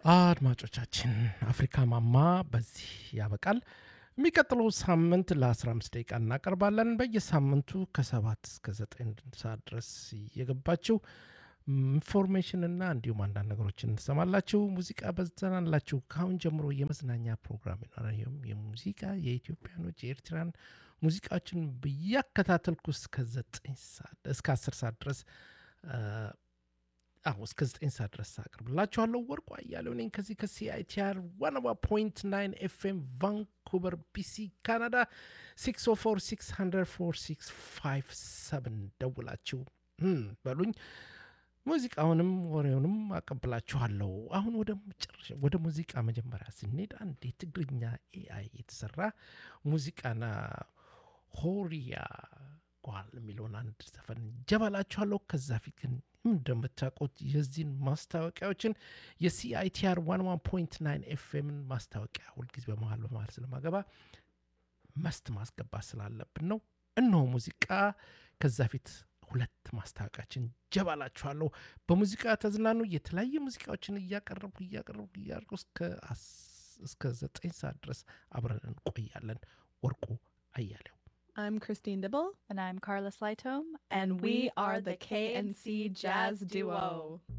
አድማጮቻችን አፍሪካ ማማ በዚህ ያበቃል። የሚቀጥለው ሳምንት ለ15 ደቂቃ እናቀርባለን። በየሳምንቱ ከሰባት እስከ ዘጠኝ ሰዓት ድረስ እየገባችሁ ኢንፎርሜሽንና እንዲሁም አንዳንድ ነገሮችን ትሰማላችሁ። ሙዚቃ በዘናላችሁ። ከአሁን ጀምሮ የመዝናኛ ፕሮግራም ይኖራል። ይህም የሙዚቃ የኢትዮጵያኖች የኤርትራን ሙዚቃዎችን ብያከታተልኩ እስከ ዘጠኝ ሰዓት እስከ አስር ሰዓት ድረስ አሁ እስከ ዘጠኝ ሰዓት ድረስ አቅርብላችኋለሁ። ወርቁ አያሌው ነኝ ከዚህ ከሲአይቲአር ዋናባ ፖይንት ናይን ኤፍኤም ቫንኩቨር ቢሲ ካናዳ 604 ደውላችሁ በሉኝ። ሙዚቃውንም ወሬውንም አቀብላችኋለሁ። አሁን ወደ መጨረሻ ወደ ሙዚቃ መጀመሪያ ስንሄድ አንድ የትግርኛ ኤአይ የተሰራ ሙዚቃና ሆሪያ ጓል የሚለውን አንድ ዘፈን ጀባላችኋለሁ። ከዛ ፊት ግን እንደምታውቁት የዚህን ማስታወቂያዎችን የሲአይቲአር ዋን ዋን ፖይንት ናይን ኤፍኤምን ማስታወቂያ ሁልጊዜ በመሀል በመሀል ስለማገባ መስት ማስገባት ስላለብን ነው። እነሆ ሙዚቃ ከዛ ፊት ሁለት ማስታወቂያችን ጀባላችኋለሁ። በሙዚቃ ተዝናኑ። የተለያዩ ሙዚቃዎችን እያቀረብኩ እያቀረብኩ እያቀረብኩ እስከ ዘጠኝ ሰዓት ድረስ አብረን እንቆያለን። ወርቁ አያሌው I'm Christine Dibble. And I'm Carla Slytome. And we are the KNC Jazz Duo.